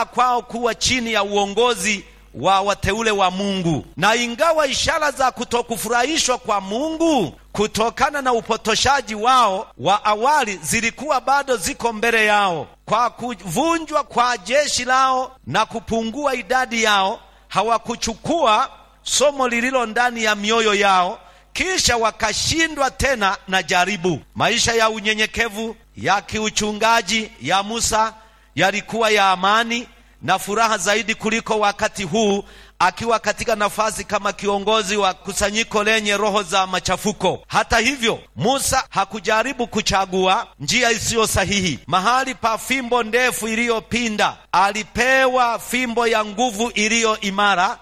kwao kuwa chini ya uongozi wa wateule wa Mungu. Na ingawa ishara za kutokufurahishwa kwa Mungu kutokana na upotoshaji wao wa awali zilikuwa bado ziko mbele yao, kwa kuvunjwa kwa jeshi lao na kupungua idadi yao, hawakuchukua somo lililo ndani ya mioyo yao, kisha wakashindwa tena na jaribu. Maisha ya unyenyekevu ya kiuchungaji ya Musa yalikuwa ya amani na furaha zaidi kuliko wakati huu akiwa katika nafasi kama kiongozi wa kusanyiko lenye roho za machafuko. Hata hivyo, Musa hakujaribu kuchagua njia isiyo sahihi. Mahali pa fimbo ndefu iliyopinda, alipewa fimbo ya nguvu iliyo imara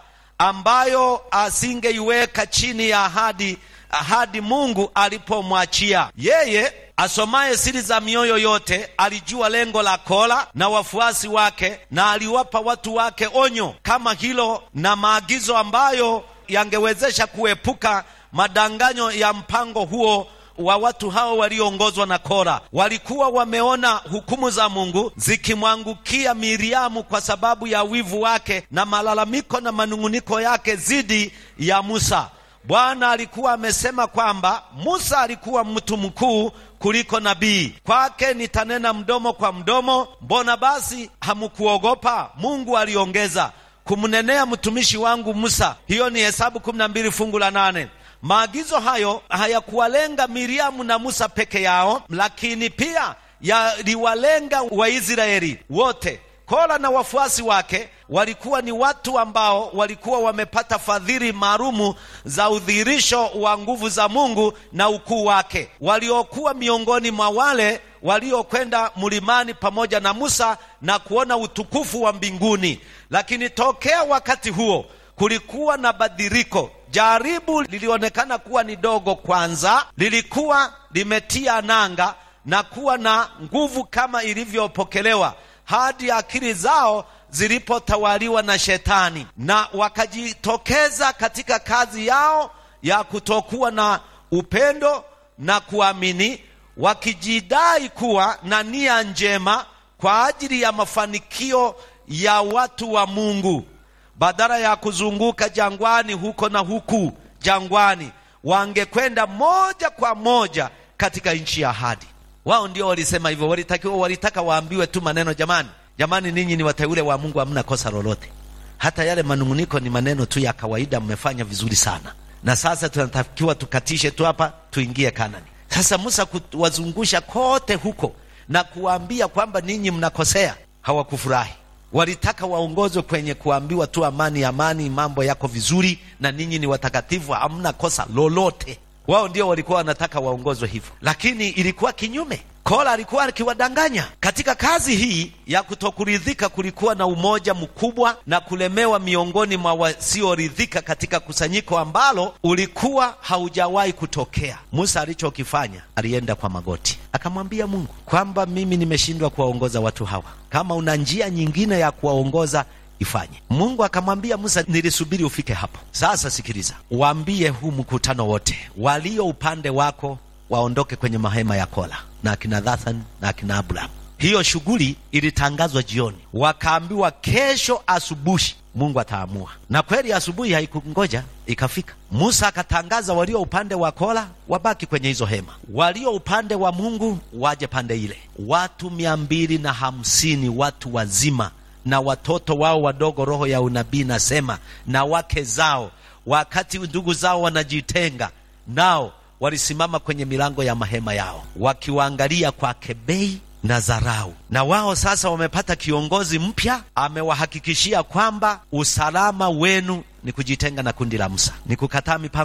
ambayo asingeiweka chini ya ahadi ahadi Mungu alipomwachia yeye. Asomaye siri za mioyo yote alijua lengo la Kora na wafuasi wake, na aliwapa watu wake onyo kama hilo na maagizo ambayo yangewezesha kuepuka madanganyo ya mpango huo wa watu hao walioongozwa na Kora. Walikuwa wameona hukumu za Mungu zikimwangukia Miriamu kwa sababu ya wivu wake na malalamiko na manung'uniko yake dhidi ya Musa. Bwana alikuwa amesema kwamba Musa alikuwa mtu mkuu kuliko nabii. Kwake nitanena mdomo kwa mdomo. Mbona basi hamkuogopa? Mungu aliongeza kumnenea mtumishi wangu Musa. Hiyo ni Hesabu kumi na mbili fungu la nane. Maagizo hayo hayakuwalenga Miriamu na Musa peke yao, lakini pia yaliwalenga Waisraeli wote. Kora na wafuasi wake walikuwa ni watu ambao walikuwa wamepata fadhili maalumu za udhihirisho wa nguvu za Mungu na ukuu wake, waliokuwa miongoni mwa wale waliokwenda mlimani pamoja na Musa na kuona utukufu wa mbinguni. Lakini tokea wakati huo kulikuwa na badiliko. Jaribu lilionekana kuwa ni dogo kwanza, lilikuwa limetia nanga na kuwa na nguvu kama ilivyopokelewa hadi akili zao zilipotawaliwa na Shetani na wakajitokeza katika kazi yao ya kutokuwa na upendo na kuamini, wakijidai kuwa na nia njema kwa ajili ya mafanikio ya watu wa Mungu. Badala ya kuzunguka jangwani huko na huku jangwani, wangekwenda moja kwa moja katika nchi ya ahadi. Wao ndio walisema hivyo, walitakiwa walitaka waambiwe tu maneno, jamani, jamani, ninyi ni wateule wa Mungu, hamna kosa lolote. Hata yale manunguniko ni maneno tu ya kawaida, mmefanya vizuri sana, na sasa tunatakiwa tukatishe tu hapa, tuingie Kanani. Sasa Musa kuwazungusha kote huko na kuwaambia kwamba ninyi mnakosea, hawakufurahi. Walitaka waongozwe kwenye kuambiwa tu amani, amani, mambo yako vizuri, na ninyi ni watakatifu, hamna kosa lolote. Wao ndio walikuwa wanataka waongozwe hivyo, lakini ilikuwa kinyume. Kora alikuwa akiwadanganya. Katika kazi hii ya kutokuridhika, kulikuwa na umoja mkubwa na kulemewa miongoni mwa wasioridhika katika kusanyiko ambalo ulikuwa haujawahi kutokea. Musa alichokifanya, alienda kwa magoti akamwambia Mungu kwamba mimi nimeshindwa kuwaongoza watu hawa, kama una njia nyingine ya kuwaongoza ifanye. Mungu akamwambia Musa, nilisubiri ufike hapo. Sasa sikiliza, waambie huu mkutano wote, walio upande wako waondoke kwenye mahema ya Kora na akina Dathan na akina Abraham. Hiyo shughuli ilitangazwa jioni, wakaambiwa kesho asubuhi Mungu ataamua. Na kweli asubuhi haikungoja, ikafika. Musa akatangaza walio upande wa Kora wabaki kwenye hizo hema, walio upande wa Mungu waje pande ile. Watu mia mbili na hamsini watu wazima na watoto wao wadogo, roho ya unabii nasema, na wake zao, wakati ndugu zao wanajitenga nao, walisimama kwenye milango ya mahema yao wakiwaangalia kwa kebei na dharau. Na wao sasa wamepata kiongozi mpya, amewahakikishia kwamba usalama wenu ni kujitenga na kundi la Musa, ni kukataa mipango